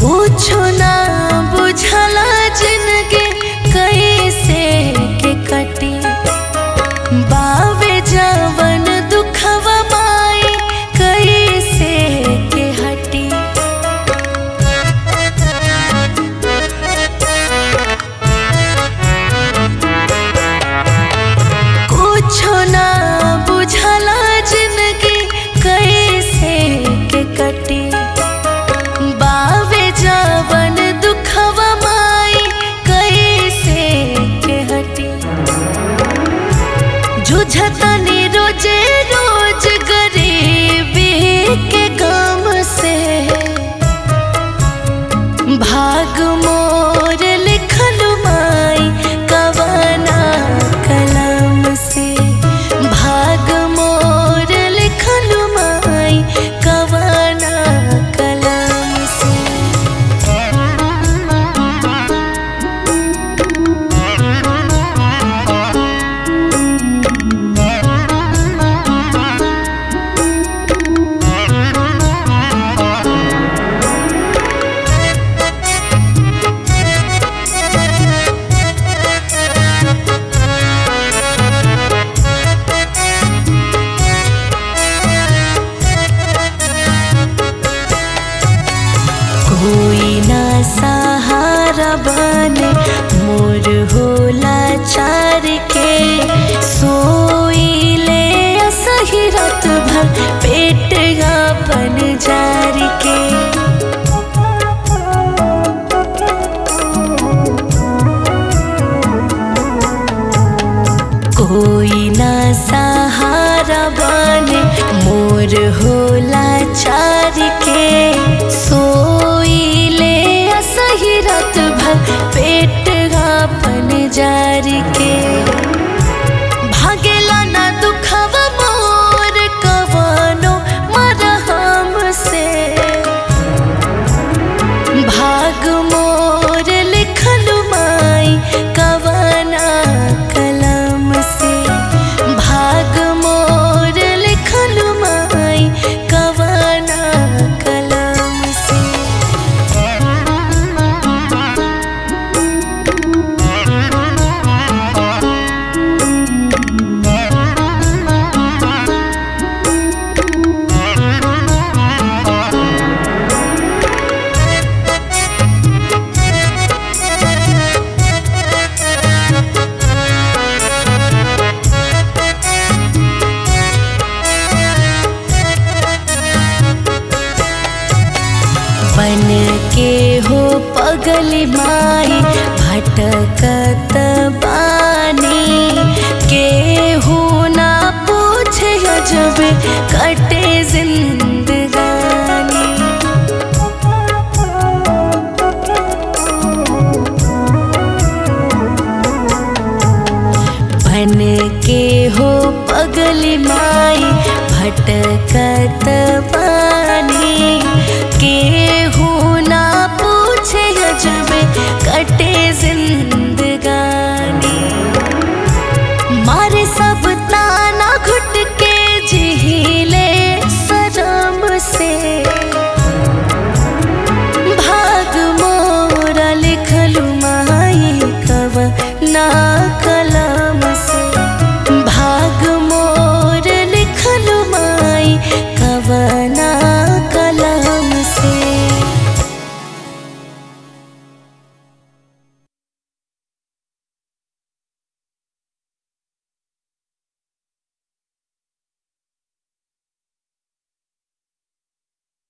कुछो ना बुझला जिंदगी कैसे के कटी बावे जवन दुखवा माई कैसे के हटी कुछो ना बुझला जिंदगी कैसे के कटी बावे जवन दुखवा माई कैसे के हटी जुझतनी रोजे रोज गरीबी के गम से भाग मोर लिखल माई कवना कलम से भाग मोर लिखल माई कवना कलम से कोई ना सहारा बने मोर होला चार के सोई ले सही रात भर पेट अपन जार के कोई ना सहारा बने मोर होला चार के सोई ले सही रात भर पेट अपन जार के भागेला ना दुखवा मोर कवनो मरहम से भाग मोर लिखल माई कवना कलम से भाग मोर लिखल माई कवना कलम से बन के हो पगली माई भटकत बानी के हो ना पूछे जब कटे